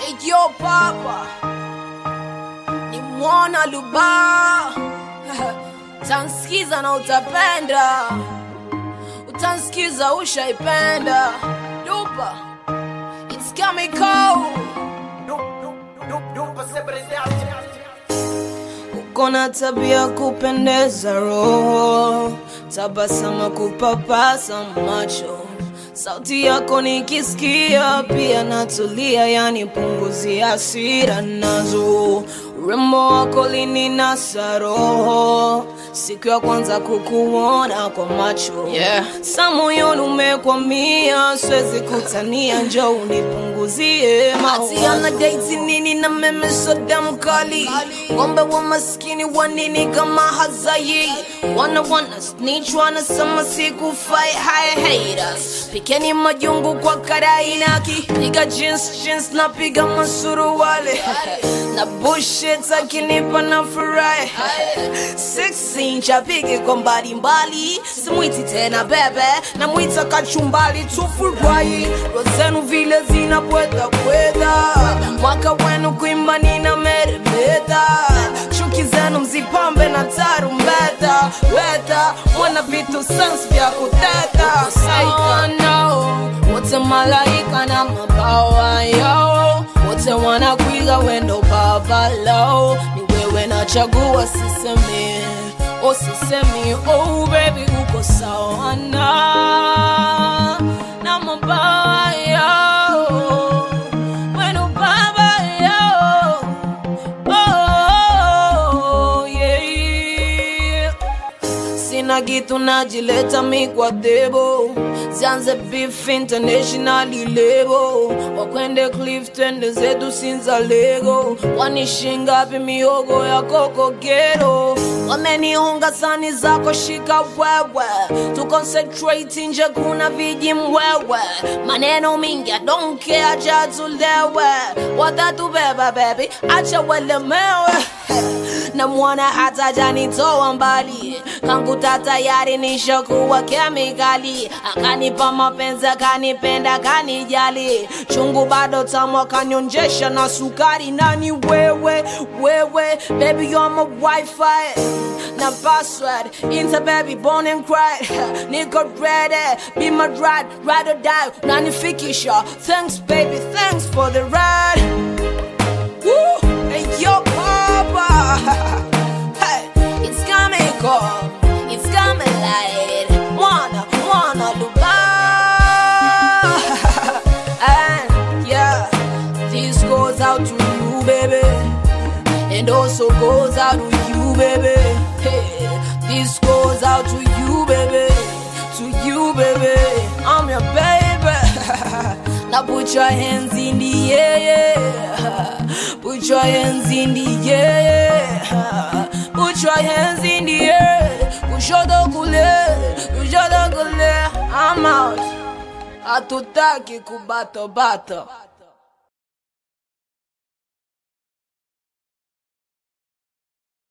Eyo papa ni mwana luba utansikiza na utapenda utansikiza ushaipenda lupa it's coming cold uko na tabia kupendeza roho tabasama kupapasa macho sauti yako nikisikia pia natulia yani punguzi hasira nazo urembo wako lininasa roho siku ya kwanza kukuona kwa macho yeah. sa moyoni umekwamia siwezi kutania njo unipunguzie maana daiti nini na meme soda mkali ngombe wa maskini wa nini kama hazai wana wana snitch wanasema sikufai haya haters pikeni majungu kwa karainaki piga jeans jeans na piga masuruwale na bullshit akinipa na furahi 16 chapige kwa mbalimbali simwiti tena bebe na mwita kachumbali tufurahi rozenu vile zinapweta kweta mwaka wenu kuimba nina meremeta chuki zenu mzipambe na tarumbeta weta mwana vitu sans vya kuteta oh, no. wote malaika na mabawa yao wote wanakwiga wendo babalo ni wewe nachagua sisemi oh sisemi oh baby uko sawa na na mabawa yao wendo baba yao oh yeah sina kitu najileta mi kwa debo zianze beef internationally lebo wakwende cliff twende zetu sinza lego wanishingapi miogo ya kokogero wameniunga sani zako shika wewe tu concentrate nje kuna viji mwewe maneno mingi I don't care acha tulewe watatubeba baby acha welemewe na mwana hata janitoa mbali kangu tatayari nishakuwa kemikali akanipa mapenzi akanipenda kanijali chungu bado tamu akanyonjesha na sukari nani wewe wewe baby you're my wifi na password into baby born and cried niko ready be my ride ride or die nanifikisha thanks baby thanks for the ride Woo! Hey, yo, Papa! hey, it's coming cold. It's coming light. Wanna, wanna Dubai. and yeah, this goes out to you, baby. And also goes out to you, baby. Hey, this goes out to you, baby. To you, baby. I'm your baby. now put your hands in the air. Put your hands in the air. Put your hands in the air. Kushoto kule, kushoto kule. I'm out. Hatutaki kubato bato.